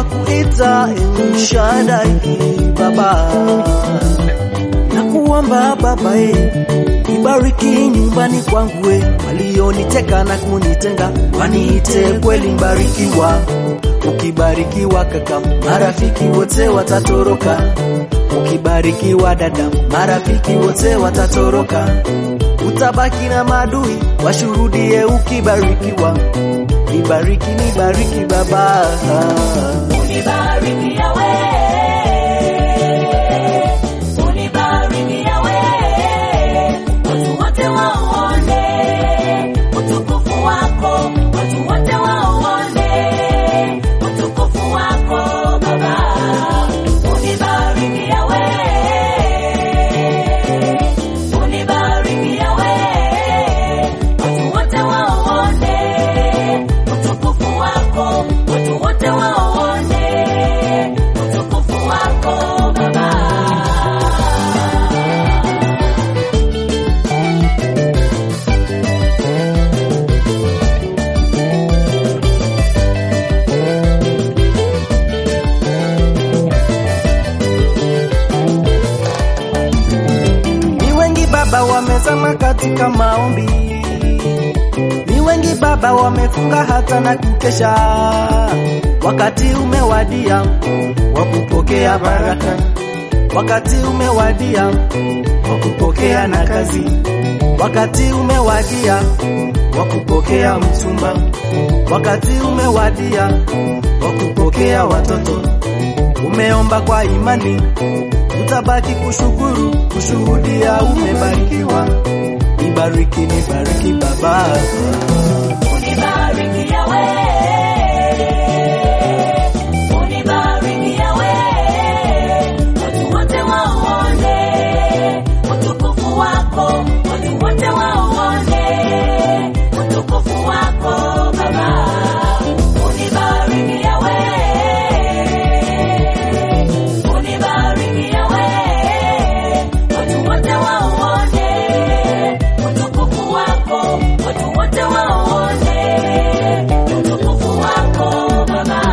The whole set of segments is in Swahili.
twakuita El Shaddai Baba, nakuomba Baba e, ibariki nyumbani kwangu e, walioniteka na kunitenga waniite kweli mbarikiwa. Ukibarikiwa kaka, marafiki wote watatoroka. Ukibarikiwa dada, marafiki wote watatoroka. Utabaki na madui washuhudie ukibarikiwa. Nibariki, nibariki Baba. Unibariki Yawe, unibariki Yawe, watu wote waone utukufu wako, watu wote waone utukufu wako Baba. Unibariki Yawe, unibariki Yawe, watu wote waone utukufu wako, watu wote waone utukufu wako Baba. Ni wengi Baba wamezama katika maombi, ni wengi Baba wamefunga hata na kukesha. Wakati umewadia wa kupokea baraka, wakati umewadia wa kupokea na kazi, wakati umewadia wa kupokea mchumba, wakati umewadia wa kupokea watoto. Umeomba kwa imani, utabaki kushukuru, kushuhudia umebarikiwa. Nibariki, nibariki Baba. Unibariki Yawe, unibariki Yawe, watu wote waone utukufu wako, watu wote waone utukufu wako Baba. Unibariki Yawe, unibariki Yawe, watu wote waone utukufu wako, watu wote waone utukufu wako Baba.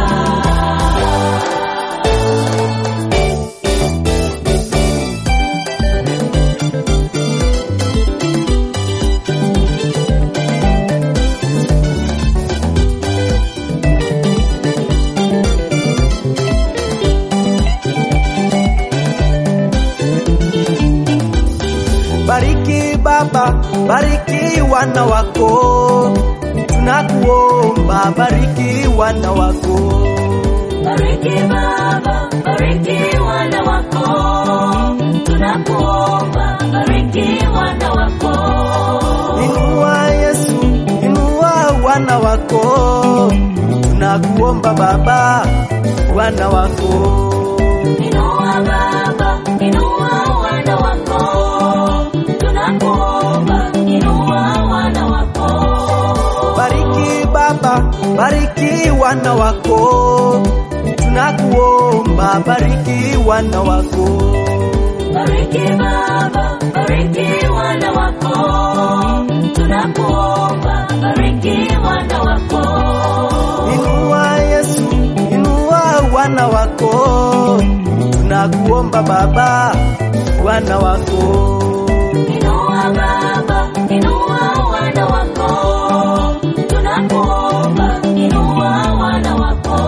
Bariki Baba, bariki wana wako, tunakuomba bariki wana wako. Bariki Baba, bariki wana wako, tunakuomba bariki wana wako. Inua Yesu, inua wana wako, tunakuomba Baba, wana wako. Inua Baba, inua wana wako, tunakuomba inua wana wako. Bariki Baba, bariki wana wako, tunakuomba bariki wana wako. Bariki Baba, bariki wana wako, tunakuomba bariki wana wako. Inua Yesu, inua wana wako, tunakuomba Baba, wana wako. Inua Baba, inua wana wako, tunakuomba inua wana wako.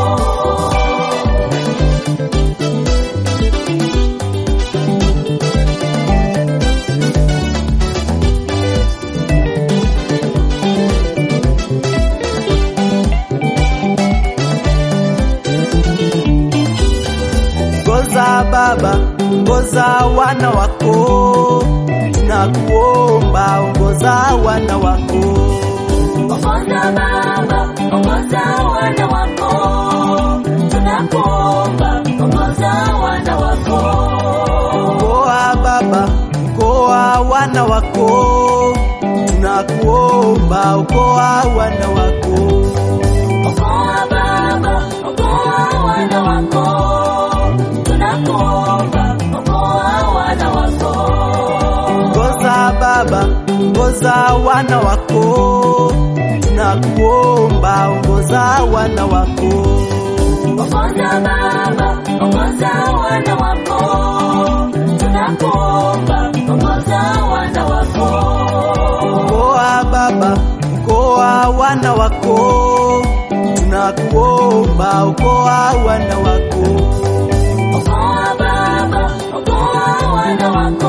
Ngoza Baba, ngoza wana wako, tunakuomba ongoza wana wako. Ongoza Baba, ongoza wana wako, tunakuomba ongoza wana wako. Mkoa Baba, mkoa wana wako, tunakuomba okoa wana wako. Okoa Baba, okoa wana wako, tunakuomba okoa wana wako. Ngoza Baba, ngoza wana wako, tunakuomba ongoza wana wako. Ongoza Baba, ongoza wana wako, tunakuomba, ongoza wana wako. Okoa Baba, okoa wana wako, tunakuomba, okoa wana wako. Okoa Baba, okoa wana wako,